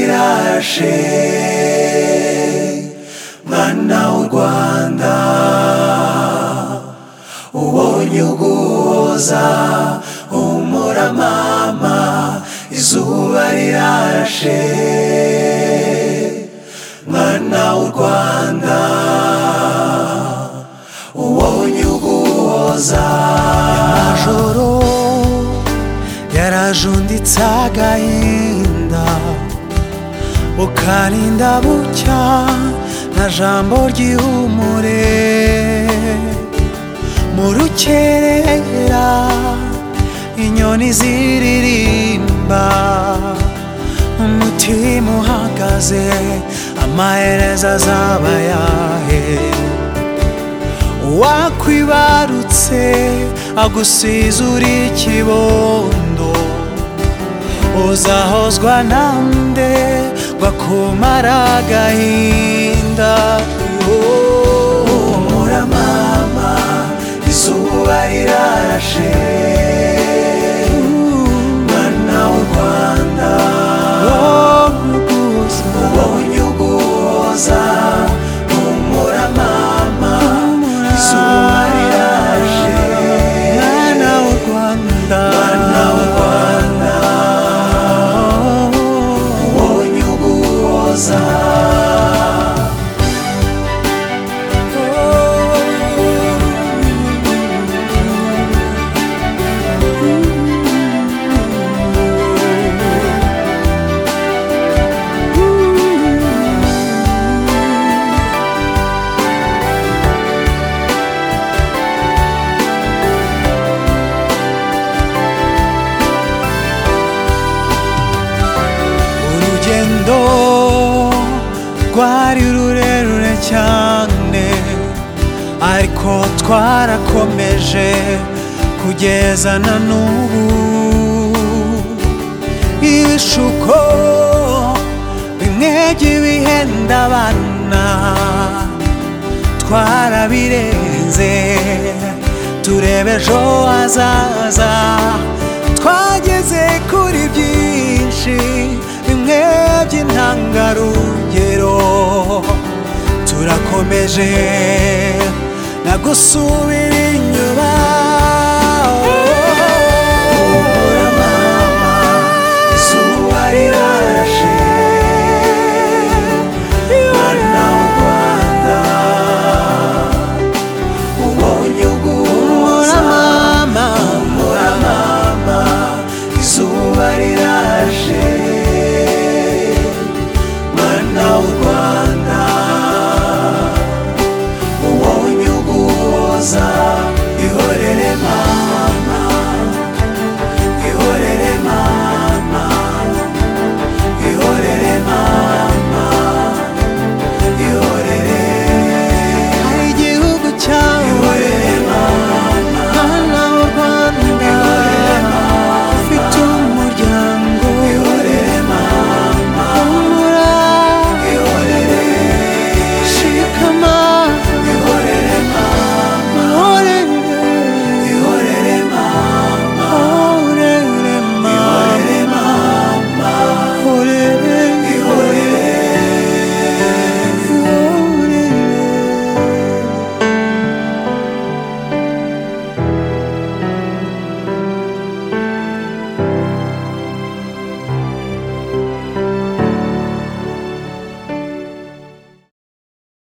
ubashe mwana w'u rwanda uwo nyuguhoza umuramama izuba rirashe mwana w'u rwanda uwo nyuguhoza amajoro yarajunditse agahinda ukarinda bucya nta jambo ryihumure mu rukerera inyoni ziririmba umutima uhagaze amaherezo azaba ayahe wakwibarutse agusize uri ikibondo uzahozwa nande ngo akumara agahinda humura mama izuba rirashe mwana w'u rwanda uwo unyuguhoza humura mama izuba rirashe mwana w'u rwanda mwana w'u rwanda uwo unyuguhoza urugendo rwari rurerure cyane ariko twarakomeje kugeza na n'ubu ibishuko bimwe by'ibihenda abana twarabirenze turebe ejo hazaza twageze kuri byinshi bimwe by'intangarugero turakomeje nagusubira